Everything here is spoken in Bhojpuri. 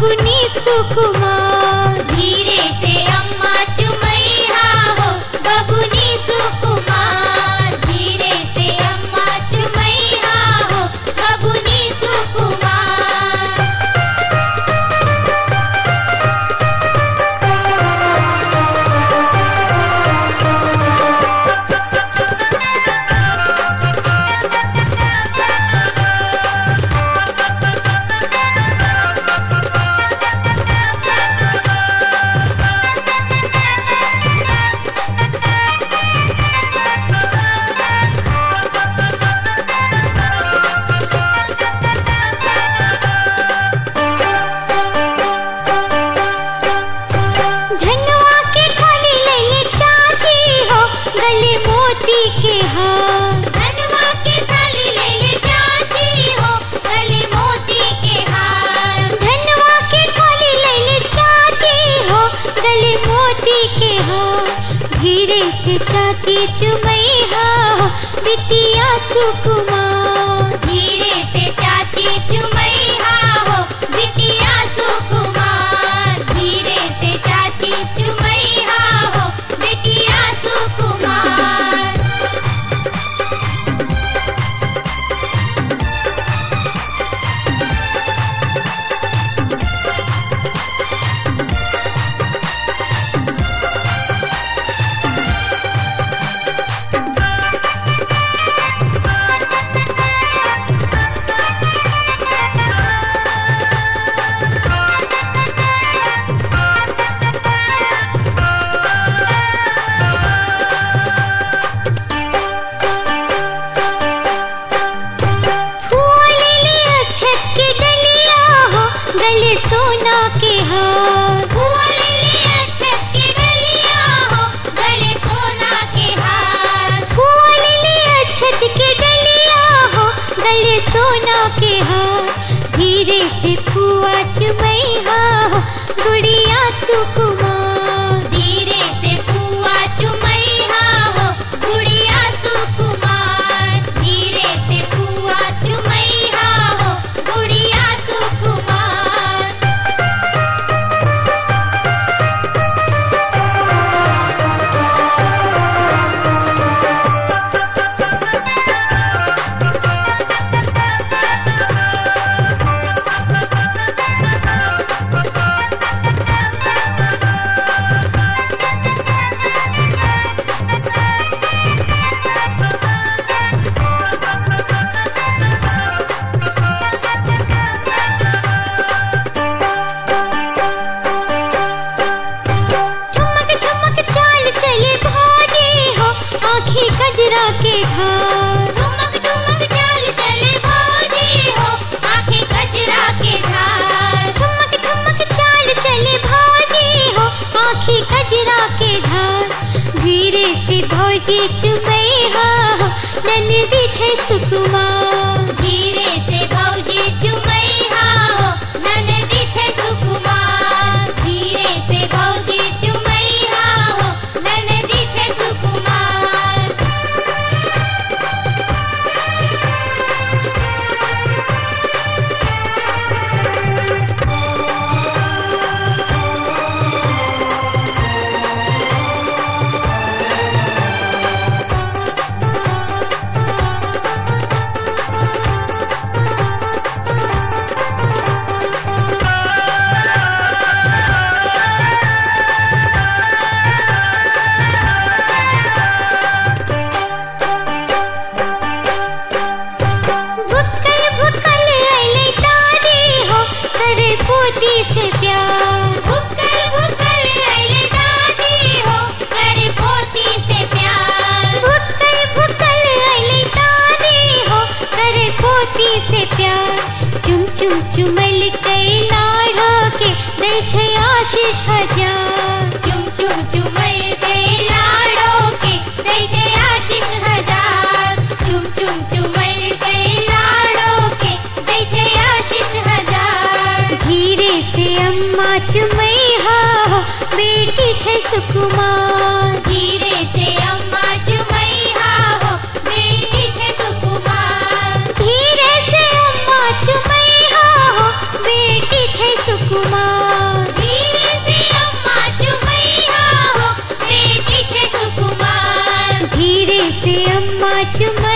बबुनी सुकुमार धीरे से अम्मा चुमैया हो बबुनी सुकुमार धीरे से अम्मा चुमैया हो बबुनी सुकुमार धनवा के थाली ले चाची हो गले मोती के हार धनवा के थाली ले ले चाची हो गले मोती के हार धनवा के थाली ले चाची हो गले मोती के हार धीरे से चाची चुमैया हो बिटिया सुकुमार धीरे से चाची चुमैया हो बिटिया सुकुमार धीरे से चाची चुमैया हो बिटिया सुकुमार फूल ले अक्षत के डलिया हो गले सोना के हार फूल ले अक्षत के डलिया हो गले सोना के हार फूल ले अक्षत के डलिया हो गले सोना के हार धीरे से फुआ चुमैया हो गुड़िया सुकुमार धीरे से फुआ चुमैया हो गुड़िया सुकुमार धीरे से फुआ चुमैया हो गुड़िया सुकुमार ठुमक ठुमक चाल चले भाजी हो आँखें कजरा के धार ठुमक ठुमक चाल चले भौजी हो आंखें कजरा के धार ठुमक ठुमक चाल चले भाजी हो आँखें कजरा के धार धीरे से भौजी चुमैया हो नंदी छै सुकुमार धीरे से भौजी चुमैया हो ननदी छै सुकुमार धीरे से भौजी चुमैया हो ननदी छै सुकुमार भुक्कल भुक्कल अले दादी हो करे पोती से प्यार भुक्कल भुक्कल अइले दादी हो करे पोती से प्यार भुक्कल भुक्कल अले दादी हो करे पोती से प्यार चुम चुम चुमल कई लाड़ो के दे छै आशीष हजार चुम चुम चुमैल दे लाडो के दै छै आशीष हजार चुम चुम चुमैल दे लाडो के दै छै आशीष हजार धीरे से अम्मा चुमैया हो बेटी छै सुकुमार धीरे से अम्मा चुमैया हो बेटी छै सुकुमार धीरे से अम्मा चुमैया हो बेटी छै सुकुमार સુકુમાર ધીરે સે અમ્મા ચુમૈયા હો બેટી છે સુકુમાર ધીરે સે અમ્મા ચુમૈયા